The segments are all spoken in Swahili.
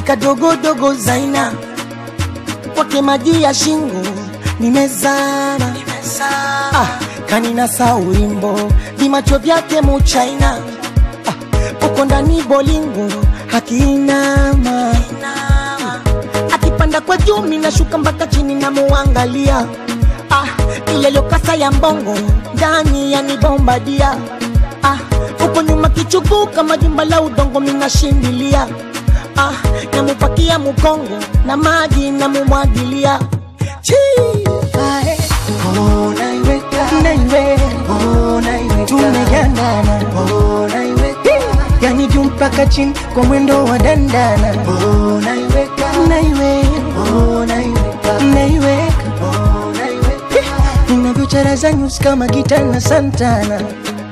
nikadogodogo Zaina kwake maji ya shingo nimezama, ah, kanina sa ulimbo vimacho vyake muchaina ah, uko ndani bolingo hakinama akipanda kwa juu minashuka mpaka chini namuangalia ah, ile lokasa ya mbongo ndani yanibombadia ah, uko nyuma kichubuka majumba la udongo minashindilia ah, namupakia mukongo na maji namumwagilia Chi! Ae. Oh, naiweka Naiwe, oh, naiweka tumegandana oh, naiweka yani juu mpaka chini kwa mwendo wa dandana oh, naiweka naiwe oh, naiweka naiweka oh, naiweka ninavyocharaza nyusi kama gita na santana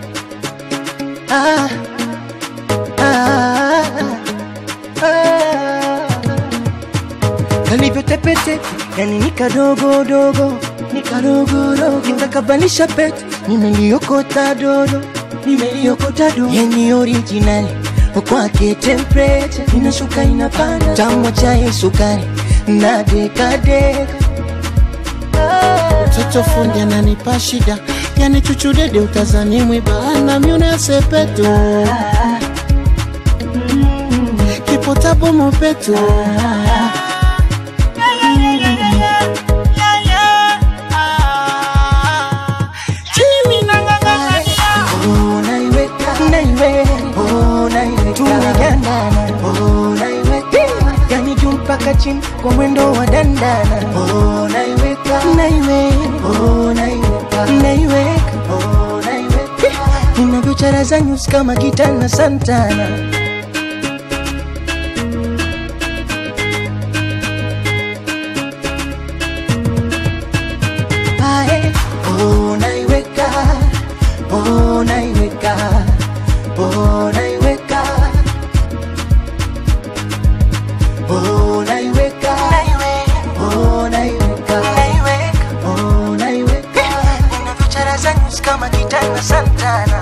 ah, ah, ah. kalivyotepetepe yani nikadogodogo nikadogodogo nikakabalisha pete nimeliokota dodo nimeliokota dodo yani originali kwake temperature inashuka inapanda tamwa chai sukari na dekadeka Toto fundi ananipa shida, yani chuchudede utazani mwibana myuna sepetu kipotabo mopetu oh, naiweka naiwe oh, naiweka tumegandana oh, naiweka yani juu mpaka chini kwa mwendo wa dandana oh, naiweka naiwe oh, naiweka naiweka oh, naiweka ninavyocharaza nyusi kama gita na santana Ae, oh, naiweka oh, naiweka oh, naiweka oh, naiweka oh, naiweka oh, naiweka ninavyocharaza nyusi kama gita na santana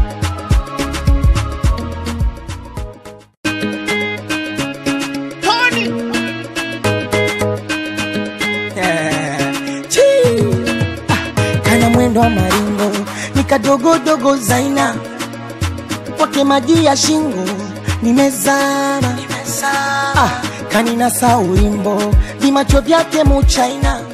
Chi! Ah, kana mwendo wa maringo nikadogodogo Zaina kwake maji ya shingo nimezama, ah, kanina sa ulimbo vimacho vyake muchaina